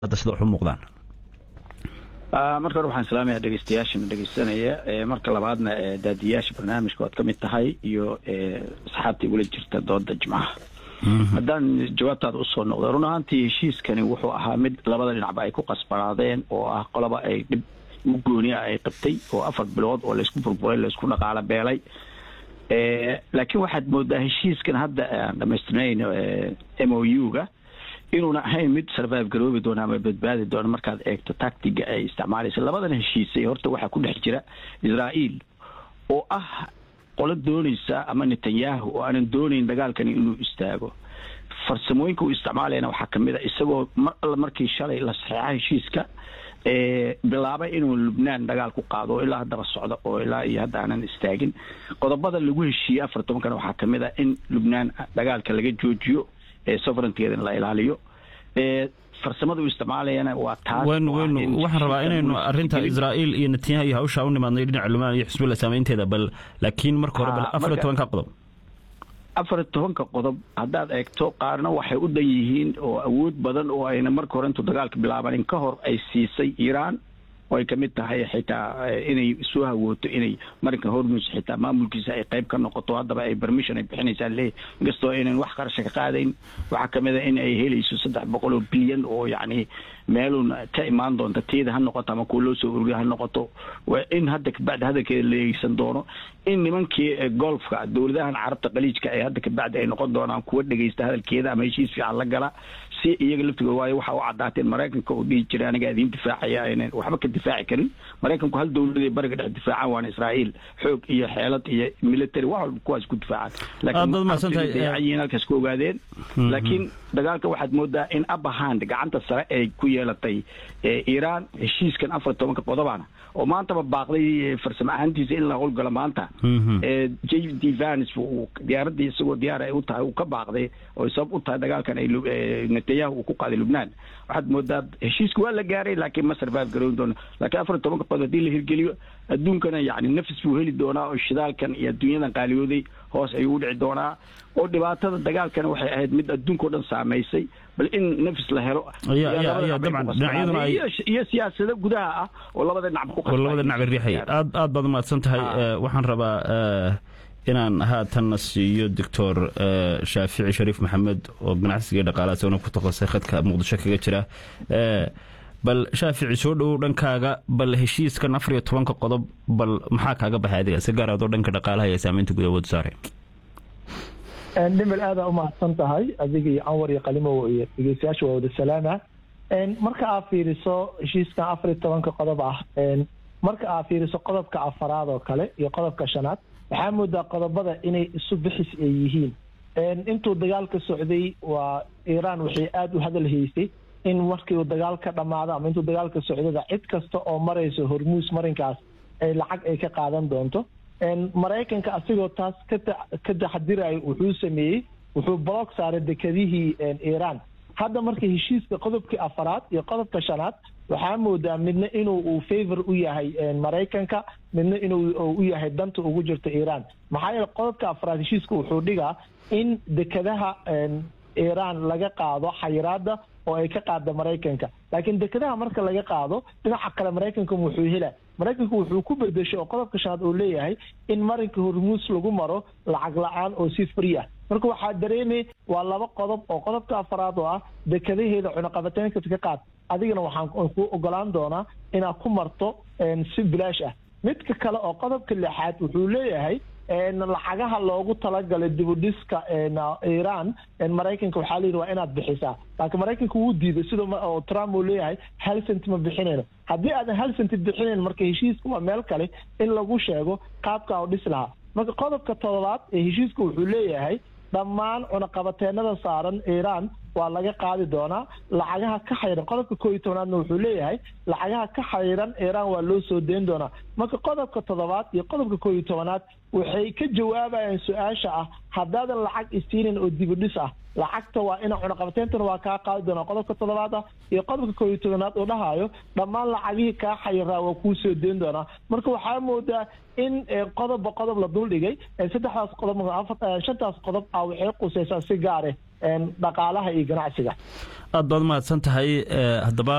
hadda sida wax u muuqdaan marka hore waxaan salaamaya dhegeystayaashana dhegeysanaya marka labaadna daadiyaasha barnaamijka oad ka mid tahay iyo asxaabtii ula jirta dooda jimcaha haddaan jawaabtaada usoo noqdo run ahaantii heshiiskani wuxuu ahaa mid labada dhinacba ay ku qasbanaadeen oo ah qolaba ay dhib u gooni ah ay qabtay oo afar bilood oo laysku burburay laysku dhaqaalo beelay laakiin waxaad moodaa heshiiskan hadda aan dhamaystirnayn m o u-ga inuuna ahayn mid survive garoobi doona ama badbaadi doona markaad eegto tactiga ay isticmaalaysa labadan heshiisay horta waxaa ku dhex jira israa'iil oo ah qolo doonaysa ama netanyahu oo aanan doonayn dagaalkani inuu istaago farsamooyinka uu isticmaalayana waxaa kamid a isagoo mar alla markii shalay la saxeexa heshiiska bilaabay inuu lubnaan dagaal ku qaado oo ilaa haddaba socda oo ilaa iyo hadda aanan istaagin qodobada lagu heshiiyey afar tobankana waxaa kamid a in lubnaan dagaalka laga joojiyo soverenteedana la ilaaliyo farsamada uu isticmaalayana waa taas waxaan rabaa inaynu arinta israa'iil iyo netanyahu iyo hawshaa u nimaadnay dhinaca lubnaan iyo xisbullah saameynteeda bal laakiin marka hore bal afar iyo tobanka qodob afar iyo tobanka qodob haddaad eegto qaarna waxay u dhan yihiin oo awood badan oo ayna marka hore intuu dagaalka bilaabanin ka hor ay siisay iiraan oo ay kamid tahay xitaa inay soo hawooto inay marinka hormus xitaa maamulkiisa ay qayb ka noqoto haddaba ay permission ay bixinaysaa leeyahy inkastoo aynan wax qarasha ka qaadayn waxaa kamid a in ay helayso saddex boqol oo bilyan oo yacni meelun ka imaan doonta teeda ha noqoto ama kuwa loo soo ururiya ha noqoto in hadda kabacdi hadalkeeda la eegsan doono in nimankii golfka dowladahan carabta qaliijka ee hadda kabacdi ay noqon doonaan kuwa dhegeysta hadalkeeda ama heshiis fiican la gala si iyaga laftigood waayo waxa u cadaateen maraykanka oo dhihi jiray aniga idiin difaacaya aynan waxba ka difaaci karin maraykanku hal dowlad ay bariga dhex difaacaan waana israa'iil xoog iyo xeelad iyo military wax walba kuwaas ku difaacaan laakiin halkaas ku ogaadeen laakiin dagaalka waxaad moodaa in abahand gacanta sare ay ku yeelatay iiraan heshiiskan afar tobanka qodobana oo maantaba baaqday farsamo ahaantiisa in la howlgalo maanta j d vans diyaaradii isagoo diyaar ay u tahay uu ka baaqday oo sabab u tahay dagaalkan ay netanyahu uu ku qaaday lubnaan waxaad moodaa heshiiska waa la gaaray laakiin ma survive garoon doono laakiin afar tobanka qodob haddii la hirgeliyo adduunkana yani nafis buu heli doonaa oo shidaalkan iyo adduunyadan qaaliyooday hoos ayuu u dhici doonaa oo dhibaatada dagaalkana waxay ahayd mid adduunka o dhan saamaysay bal in nafis la helo iyo siyaasado gudaha ah oo labada dhinacba labada dhinacba riixay aad aad baad umahadsan tahay waxaan rabaa inaan haatanna siiyo doctor shaafici shariif maxamed oo ganacsiga dhaqaalaha isagona ku takasay khadka muqdisho kaga jira bal shaafici soo dhowow dhankaaga bal heshiiskan afar iyo tobanka qodob bal maxaa kaaga baxay adiga si gaar adoo dhanka dhaqaalaha iyo saamaynta guud awood saare dhimil aadaa umahadsan tahay adiga iyo anwar iyo qalimow iyo dhegeystayaasha waa wada salaama marka aad fiiriso heshiiskan afar iyo tobanka qodob ah marka aad fiiriso qodobka afaraad oo kale iyo qodobka shanaad waxaa moodaa qodobada inay isu bixis ay yihiin intuu dagaalka socday waa iiraan waxay aada u hadal haysay in markii uu dagaal ka dhammaado ama intuu dagaalka socdada cid kasta oo marayso hormuus marinkaas ay lacag ay ka qaadan doonto maraykanka asigoo taas ka taxadirayo wuxuu sameeyey wuxuu block saaray dekedihii iiraan hadda marka heshiiska qodobkii afaraad iyo qodobka shanaad waxaa moodaa midna inuu uu favor u yahay maraykanka midna inuu u yahay danta ugu jirta iiraan maxaa yeele qodobka afaraad heshiiska wuxuu dhigaa in dekedaha iiraan laga qaado xayiraada oo ay ka qaada maraykanka laakiin dekedaha marka laga qaado dhinaca kale maraykanka wuxuu hela maraykanku wuxuu ku bedeshay oo qodobka shanaad uu leeyahay in marinka hormuus lagu maro lacag la-aan oo si free ah marka waxaa dareemay waa laba qodob oo qodobka afaraad oo ah dekadaheeda cunaqabateynka ka qaad adigana waxaan ku ogolaan doonaa inaad ku marto si bilaash ah midka kale oo qodobka lixaad wuxuu leeyahay lacagaha loogu talagalay dibudhiska iiraan maraykanka waxaa layidhi waa inaad bixisaa laakiin maraykanka wuu diiday sida oo trump uu leeyahay hal centi ma bixinayno haddii aadan hal centi bixinayn marka heshiiska waa meel kale in lagu sheego qaabka oo dhis lahaa marka qodobka todobaad ee heshiiska wuxuu leeyahay dhammaan cunaqabateenada saaran iiraan waa laga qaadi doonaa lacagaha ka xayran qodobka koo iyo tobnaadna wuxuu leeyahay lacagaha ka xayran iiraan waa loo soo deyn doonaa marka qodobka toddobaad iyo qodobka koo iyo tobanaad waxay ka jawaabayaan su-aasha ah haddaadan lacag isiinin oo dibudhis ah lacagta waa ina cunaqabateentana waa kaa qaadi doonaa qodobka toddobaad ah iyo qodobka koo iyo tobanaad uu dhahayo dhammaan lacagihii kaa xayiraa waa kuu soo deyn doonaa marka waxaa moodaa in qodobba qodob la duldhigay saddexdaas qodob shantaas qodob ah waxay qusaysaa si gaare dhaqaalaha iyo ganacsiga aad baad mahadsan tahay haddaba